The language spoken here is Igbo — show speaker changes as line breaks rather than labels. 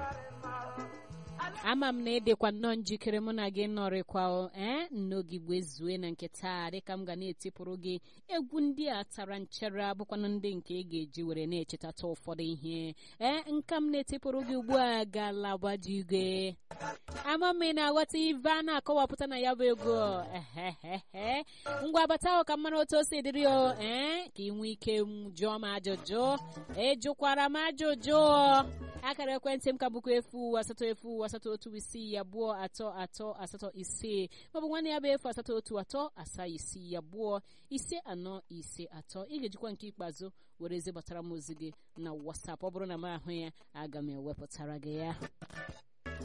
ama m na edekwa nnọọ njikere mụ na gị nọrịkwa ee nnogigbe zue na nke taa dịka m ga na-etipụrụ gị egwu ndị a tara nchere abụkwanụ ndị nke ị ga-eji were na-echetata ụfọdụ ihe ee nka m na-etipụrụ gị ugbu a galabajigwe ama m ị na-aghọta ibe a na-akọwapụta na ya bụ ego ehehehe ngwa bata ahụ ka mara otu o si dịrị o ee ka ị nwee ike jụọ m ajụjụ ejụkwara m ajụjụ akara ekwentị m ka bụkwa efu asatọ efu asatọ otu isii abụọ atọ atọ asatọ ise maọbụ nwanne ya bụ efu asatọ otu atọ asaa isii abụọ ise anọ ise atọ ị ga-ejikwa nke ikpeazụ were ezi gbatara m ozi gị na WhatsApp ọ bụrụ na m ahụ ya aga m ewepụtara gị ya